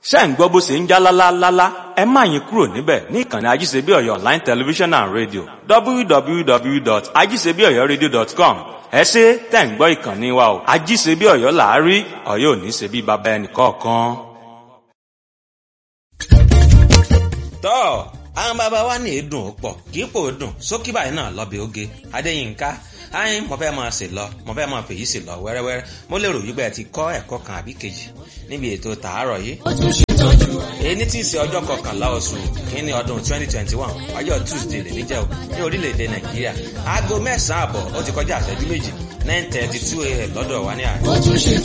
ṣé ń gbọ́ bó ṣe ń já lálálálá ẹ má yín kúrò níbẹ̀ ní ìkànnì ajíṣebí ọ̀yọ́ online television and radio www.ajíṣebíọ̀yọ́radio.com ẹ ṣe tẹ̀ ń gbọ́ ìkànnì wa o ajíṣebí ọ̀yọ́ làárí ọ̀yọ́ ò ní ṣe bí baba ẹnì kọ̀ọ̀kan. tọ́ àwọn bàbá wa ní èédùn ó pọ̀ kì í pò ó dùn sókí báyìí náà lọ́bẹ̀ oge adéyínká ayin mo fẹ́ máa sè lọ mo fẹ́ máa fèyí sè lọ wẹ́rẹ́wẹ́rẹ́ mo lérò wípé ẹ ti kọ́ ẹ̀kọ́ kan àbí kejì níbi ètò tàárọ̀ yìí. èyí tí í ṣe ọjọ́ kọkànlá oṣù kínní ọdún twenty twenty one ọjọ́ tuesday lè níjẹ́ o ní orílẹ̀-èdè nàìjíríà aago mẹ́sàn-án àbọ̀ ó ti kọjá àṣẹjú méjì nine thirty two a.m. lọ́dọ̀ wa ní àná.